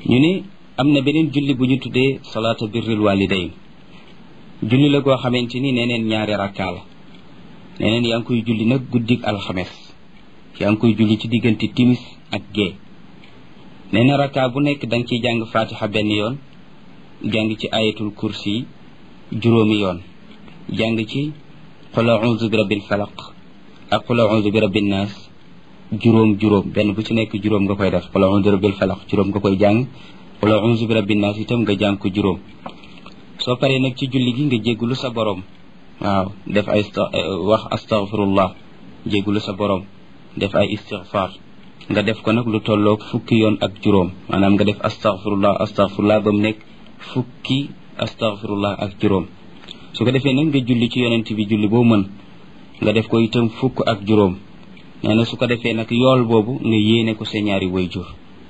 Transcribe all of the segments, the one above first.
ñu ne am na beneen julli bu ñu tuddee salaata birril walidayn julli la goo xamante ni neneen ñaari rakkaa la neneen yaa ngi koy julli nag guddik alxames yaa ngi koy julli ci diggante timis ak gee nee na rakkaa bu nekk da nga ciy jàng fatiha benn yoon jàng ci ayatul kursi juróomi yoon jàng ci qul a'udhu bi rabbil falaq ak qul a'udhu bi rabbin nas juróom juróom benn bu ci nekk juróom nga koy def qul a'udhu bi rabbil falaq juróom nga koy jàng qul a'udhu bi rabbin nas itam nga jàng ko juróom soo paree nag ci julli gi nga jéggulu sa borom waaw def ay wax astaghfirullah jéggulu sa borom def ay istighfar nga def ko nag lu tolloog fukki yoon ak juróom maanaam nga def astaghfirullah astaghfirullah ba mu nekk fukki astaghfirullah ak juróom su ko defee nag nga julli ci yonent bi julli boo mën nga def ko itam fukk ak juróom nee na su ko defee nag yool boobu nga yéene ko sa ñaari wayjur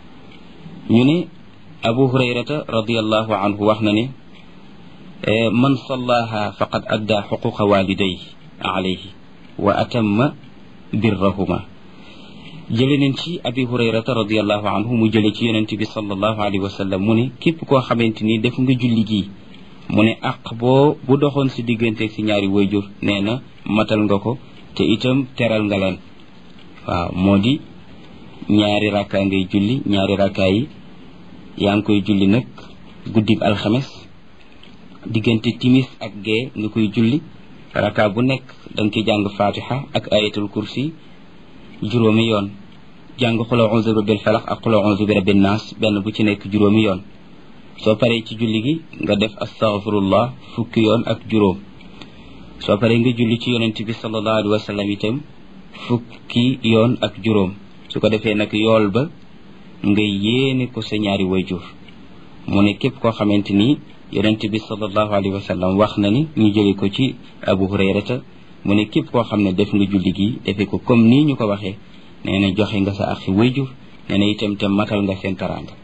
ñu ne abu hurayrata radiallahu anhu wax na ne man sallaha faqad adda xuquqa waliday alayhi wa atamma birrahuma jële nañ ci abi hurayrata radiallahu anhu mu jële ci yonent bi sallallahu alayhi wa sallam mu ne képp koo xamante ni def nga julli gii mu ne àq boo bu doxoon si digganteeg si ñaari wayjur nee na matal nga ko te itam teral nga leen waaw moo di ñaari rakkaa ngay julli ñaari rakkaa yi yaa ngi koy julli nag guddib alxames diggante timis ak gee nga koy julli rakkaa bu nekk da nga koy jàng fatiha ak ayatul kursi juróomi yoon jàng qul a'udhu bi rabbil falaq ak qul a'udhu bi rabbin nas benn bu ci nekk juróomi yoon soo paree ci julli gi nga def astaghfirullah fukki yoon ak juróom soo paree nga julli ci yonent bi sallallahu alayhi wa sallam itam fukki yoon ak juróom su ko defee nag yool ba nga yéene ko sa ñaari wayjur mu ne képp koo xamante ni yonent bi sallallahu alayhi wa sallam wax na ni ñu jële ko ci abu hurayrata mu ne képp koo xam ne def nga julli gi defee ko comme nii ñu ko waxee nee na joxe nga sa axi wayjur nee na itam te matal nga seen taraanga